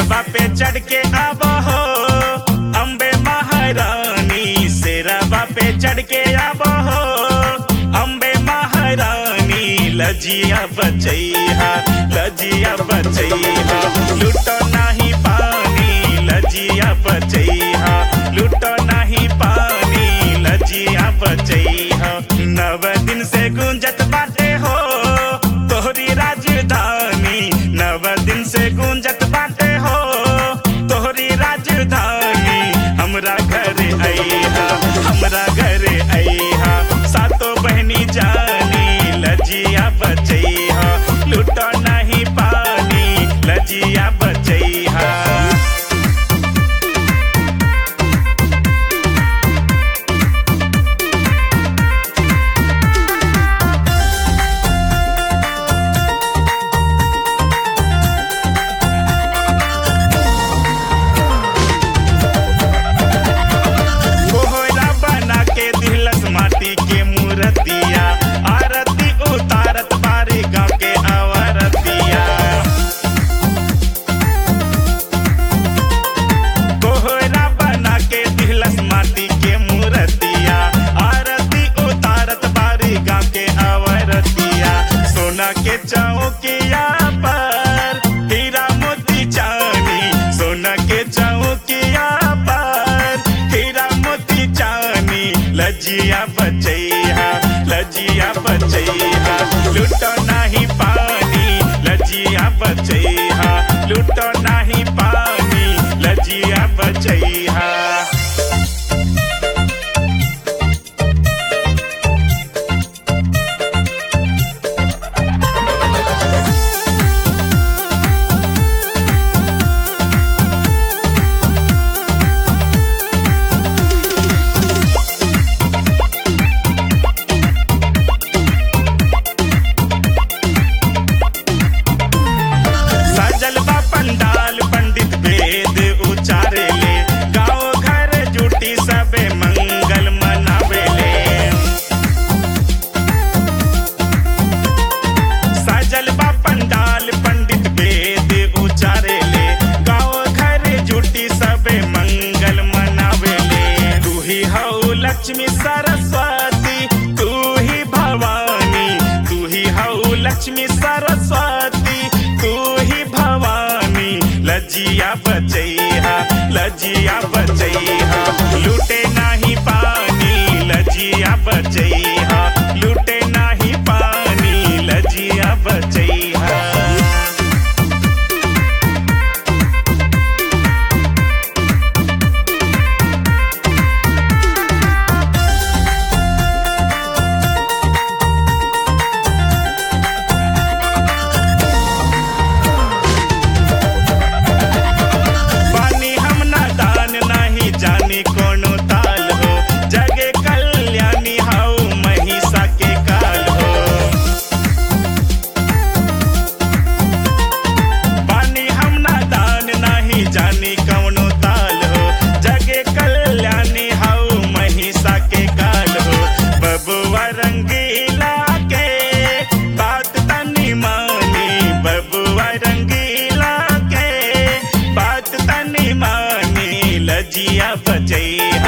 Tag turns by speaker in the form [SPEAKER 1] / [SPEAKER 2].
[SPEAKER 1] सेरवा पे चढ़ के आब हो अम्बे महारानी सेरवा पे चढ़ के आब हो अम्बे महारानी लजिया बचैहा लजिया बचैहा लुटो नाही पानी लजिया बचैहा लुटो नाही पानी लजिया बचैहा नव दिन से गुंजत बाटे हो तोहरी राजधानी नव दिन से गुंजत बाटे हो तोहरी राजधानी हमरा घरे अइहा हमरा घरे अइहा सातो बहनी जानी लजिया बचैहा लुटो नहीं पानी लजिया बचैहा कोहरा बना के दिलस माटी के मूर्तिया आरती उतारत बारी गाँव के अवरतिया कोहरा बना के दिलस माटी के मूर्तिया आरती उतारत बारी गाँव के अवरतिया सोना के चौकिया पर हीरा मोती चानी सोना के चौकिया पर हीरा मोती चानी लजिया बचैहा लजिया बचैहा लुटो नाही पानी लजिया बचैहा लुटो नाही पानी लजिया बचैहा सजल बा पंडाल पंडित वेद उचारे ले गाँव घर जुटी सबे मंगल मनावे ले सजल बा पंडाल पंडित वेद उचारे ले गाँव घर जुटी सबे मंगल मनावे ले तू ही हऊ लक्ष्मी सरस्वती तू ही भवानी तू ही हऊ लक्ष्मी सरस्वती तू ही भवानी लजिया बचैहा लजिया बचैहा लूटे नाही पानी लजिया बचैहा लूटे नाही पानी लजिया बचैहा पानी हम ना दान नहीं जानी कोनो ताल हो जगे कल्याणी हाउ महिषा के काल हो पानी हम ना दान नहीं जानी कोनो ताल हो जगे कल्याणी हाउ महिषा के काल हो बबुआ रंगीला के बात तनी मानी बबुआ रंगीला के बात तनी मानी लजिया बचैहा